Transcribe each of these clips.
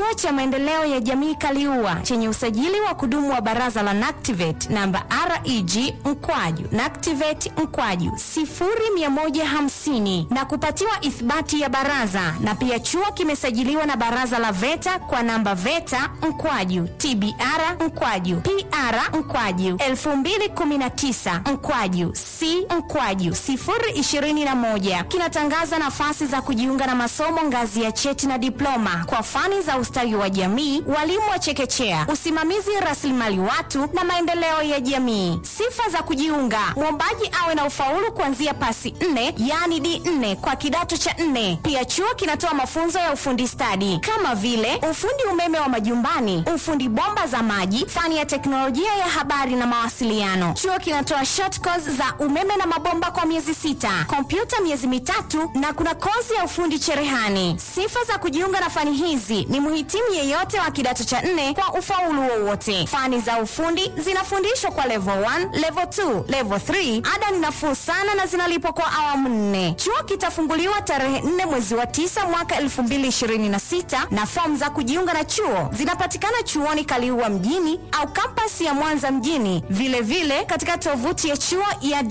Chuo cha Maendeleo ya Jamii Kaliua chenye usajili wa kudumu wa Baraza la NACTIVATE namba REG mkwaju NACTIVATE mkwaju 0150 na kupatiwa ithibati ya baraza, na pia chuo kimesajiliwa na Baraza la VETA kwa namba VETA mkwaju TBR mkwaju PR mkwaju 2019 mkwaju C mkwaju 021 kinatangaza nafasi za kujiunga na masomo ngazi ya cheti na diploma kwa fani za ustawi wa jamii, walimu wa chekechea, usimamizi rasilimali watu na maendeleo ya jamii. Sifa za kujiunga: mwombaji awe na ufaulu kuanzia pasi nne, yaani D4 kwa kidato cha nne. Pia chuo kinatoa mafunzo ya ufundi stadi kama vile ufundi umeme wa majumbani, ufundi bomba za maji, fani ya teknolojia ya habari na mawasiliano. Chuo kinatoa short course za umeme na mabomba kwa miezi sita, kompyuta miezi mitatu na kuna kozi ya ufundi cherehani. Sifa za kujiunga na fani hizi ni mhitimu yeyote wa kidato cha nne kwa ufaulu wowote. Fani za ufundi zinafundishwa kwa level 1, level 2, level 3. Ada ni nafuu sana na zinalipwa kwa awamu nne. Chuo kitafunguliwa tarehe 4 mwezi wa 9 mwaka 2026 na fomu za kujiunga na chuo zinapatikana chuoni Kaliua mjini au kampasi ya Mwanza mjini, vilevile vile katika tovuti ya chuo ya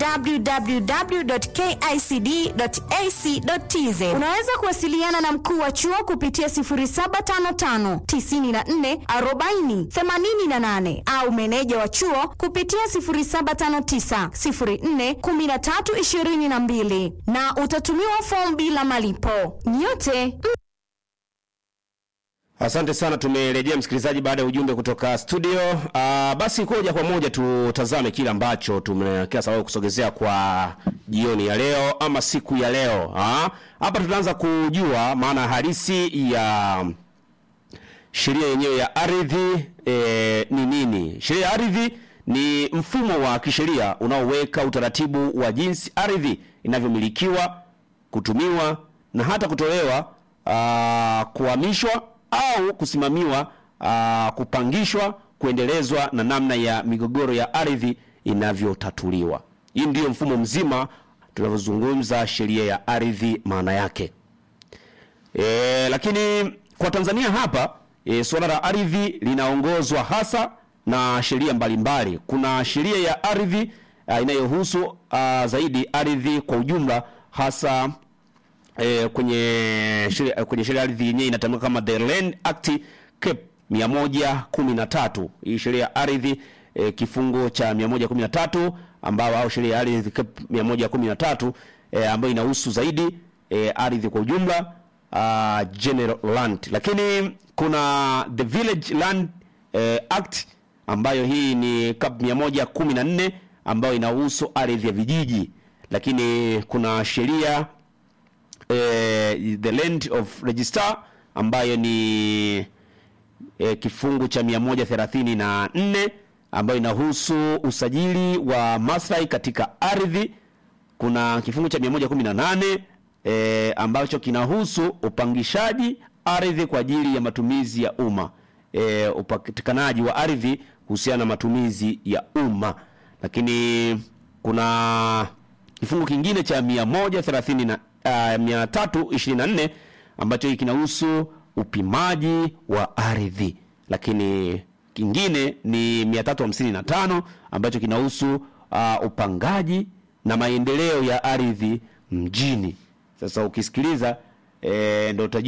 www.kicd.ac.tz. Unaweza kuwasiliana na mkuu wa chuo kupitia 0755 94 40 88 au meneja wa chuo kupitia 0759 04 13 22 na utatumiwa fomu bila malipo. Nyote Asante sana, tumerejea msikilizaji baada ya ujumbe kutoka studio. Uh, basi koja kwa moja tutazame kile ambacho tumekia sababu kusogezea kwa jioni ya leo ama siku ya leo. Ah, Hapa tutaanza kujua maana halisi ya sheria yenyewe ya ardhi e, ni nini? Sheria ya ardhi ni mfumo wa kisheria unaoweka utaratibu wa jinsi ardhi inavyomilikiwa, kutumiwa na hata kutolewa, ah, kuhamishwa au kusimamiwa, ah, kupangishwa, kuendelezwa na namna ya migogoro ya ardhi inavyotatuliwa. Hii ndiyo mfumo mzima tunavyozungumza sheria ya ardhi maana yake. E, lakini kwa Tanzania hapa e, suala la ardhi linaongozwa hasa na sheria mbalimbali. Kuna sheria ya ardhi uh, inayohusu uh, zaidi ardhi kwa ujumla hasa e, kwenye sheria kwenye sheria ya ardhi yenyewe inatamka kama the Land Act Cap 113. Hii sheria ya ardhi e, kifungo cha 113 ambao au sheria ya ardhi Cap 113 e, ambayo inahusu zaidi e, ardhi kwa ujumla uh, general land, lakini kuna the village land eh, act ambayo hii ni cap 114 ambayo inahusu ardhi ya vijiji, lakini kuna sheria eh, the land of register ambayo ni eh, kifungu cha 134 ambayo inahusu usajili wa maslahi katika ardhi. Kuna kifungu cha 118 e, ambacho kinahusu upangishaji ardhi kwa ajili ya matumizi ya umma e, upatikanaji wa ardhi kuhusiana na matumizi ya umma. Lakini kuna kifungu kingine cha 130 na uh, 324 ambacho hiki kinahusu upimaji wa ardhi, lakini kingine ni 355 ambacho kinahusu uh, upangaji na maendeleo ya ardhi mjini. Sasa ukisikiliza e, ndo utajua